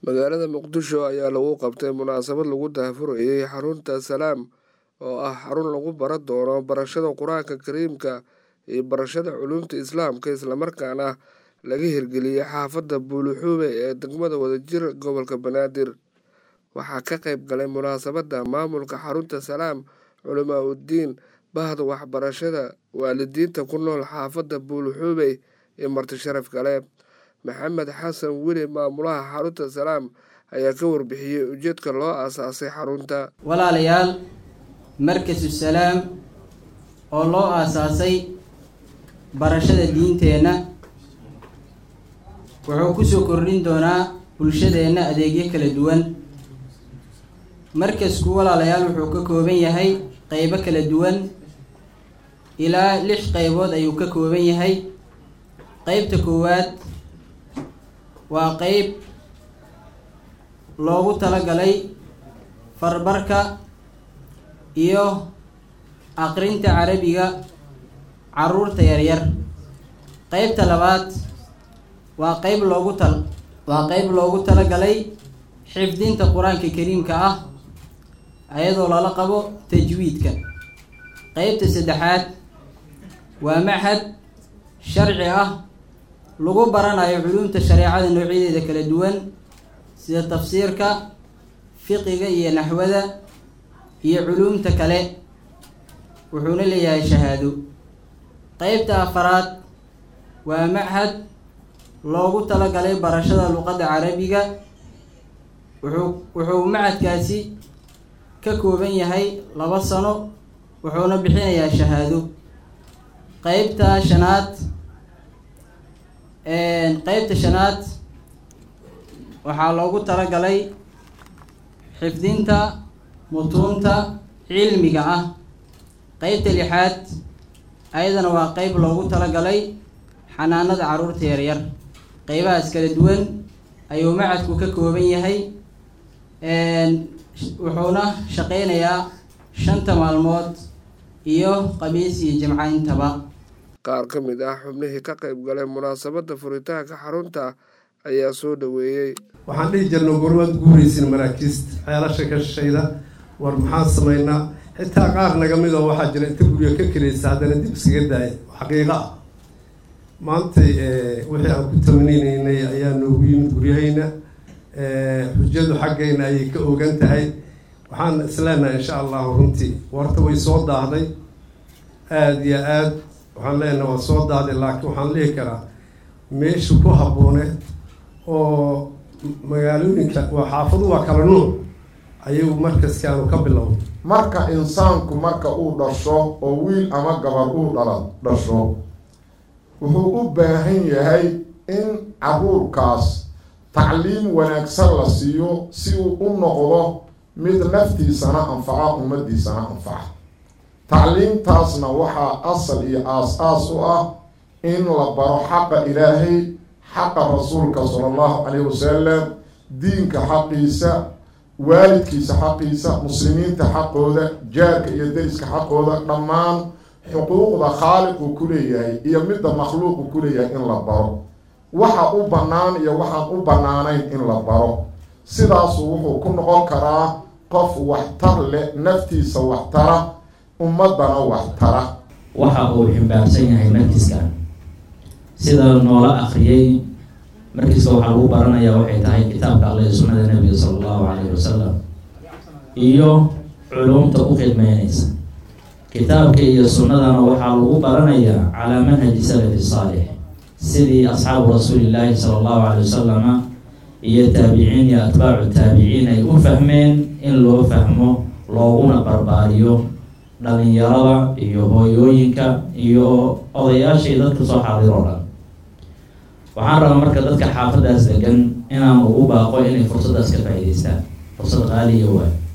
magaalada muqdisho ayaa lagu qabtay munaasabad lagu daahfurayay xarunta salaam oo ah xarun lagu baran doono barashada qur-aanka kariimka iyo barashada culuumta islaamka islamarkaana laga hirgeliyey xaafadda buuluxuube ee degmada wadajir gobolka banaadir waxaa ka qayb galay munaasabadda maamulka xarunta salaam culamaa uddiin bahda waxbarashada waalidiinta ku nool xaafadda buuluxuube iyo marti sharaf kale maxamed xasan weli maamulaha xarunta salaam ayaa ka warbixiyey ujeedka loo aasaasay xarunta walaalayaal markasu salaam oo loo aasaasay barashada diinteenna wuxuu kusoo kordhin doonaa bulshadeenna adeegyo kala duwan markasku walaalayaal wuxuu ka kooban yahay qeybo kala duwan ilaa lix qeybood ayuu ka kooban yahay qeybta koowaad waa qeyb loogu talagalay farbarka iyo aqrinta carabiga caruurta yaryar qeybta labaad waa qeyb loogu tal waa qeyb loogu talagalay xifdinta qur-aanka kariimka ah ayadoo lala qabo tajwiidka qeybta saddexaad waa machad sharci ah lagu baranayo culuumta shareecada noocyadeeda kala duwan sida tafsiirka fiqiga iyo naxwada iyo culuumta kale wuxuuna leeyahay shahaado qeybta afaraad waa machad loogu talagalay barashada luqadda carabiga wuxuu wuxuu machadkaasi ka kooban yahay laba sano wuxuuna bixinayaa shahaado qeybta shanaad qeybta shanaad waxaa loogu talagalay xifdinta mutuunta cilmiga ah qeybta lixaad ayadana waa qeyb loogu talagalay xanaanada caruurta yaryar qeybahaas kala duwan ayuu macadku ka kooban yahay wuxuuna shaqeynayaa shanta maalmood iyo qamiis iyo jimco intaba qaar ka mid ah xubnihii ka qayb galay munaasabadda furitaanka xarunta ayaa soo dhaweeyey waxaan dhihi jirna gormaad guuraysin maraakiista ceelasha ka shishayda war maxaan samaynaa xitaa qaar naga mid oo waxaa jira inta guryo ka kelaysa haddana dib iskaga daaya xaqiiqa ah maantay wixii aan ku tamanineynay ayaa noogu yimid guryahayna xujadu xaggayna ayay ka ogan tahay waxaan isleenahay insha allahu runtii warta way soo daahday aada iyo aad waxaan leenahay waa soo daahday laakiin waxaan lihi karaa meesha ku habbooneed oo magaalooyinka waa xaafadu waa kala nuuc ayuu markaskaanu ka bilowday marka insaanku marka uu dhasho oo wiil ama gabar uu dhala dhasho wuxuu u baahan yahay in caruurkaas tacliim wanaagsan la siiyo si uu u noqdo mid naftiisana anfaca ummadiisana anfaca tacliimtaasna waxaa asal iyo aas-aas u ah in la baro xaqa ilaahay xaqa rasuulka sala allahu calayhi wasalam diinka xaqiisa waalidkiisa xaqiisa muslimiinta xaqooda jaarka iyo deriska xaqooda dhammaan xuquuqda khaaliqu ku leeyahay iyo midda makhluuqu ku leeyahay in la baro waxa u bannaan iyo waxaan u bannaanayn in la baro sidaasu wuxuu ku noqon karaa qof waxtar leh naftiisa waxtara ummadana waxtara waxa uu ximbaarsan yahay markiskan sida noola akriyay markiiska waxaa lagu baranayaa waxay tahay kitaabka alle iyo sunnada nebiga sala allahu calayhi wasalam iyo culumta u khidmeynaysa kitaabka iyo sunnadana waxaa lagu baranayaa calaa manhaji salafi saalix sidii asxaabu rasuulillaahi sala allahu calay wasalama iyo taabiciin iyo atbaacu taabiciin ay u fahmeen in loo fahmo looguna barbaariyo dhalinyarada iyo hooyooyinka iyo odayaashii dadka soo xaadir oo dhan waxaan rabaa marka dadka xaafadaas degan inaan ugu baaqo inay fursaddaas ka faa'iidaystaan fursad qaaliya waay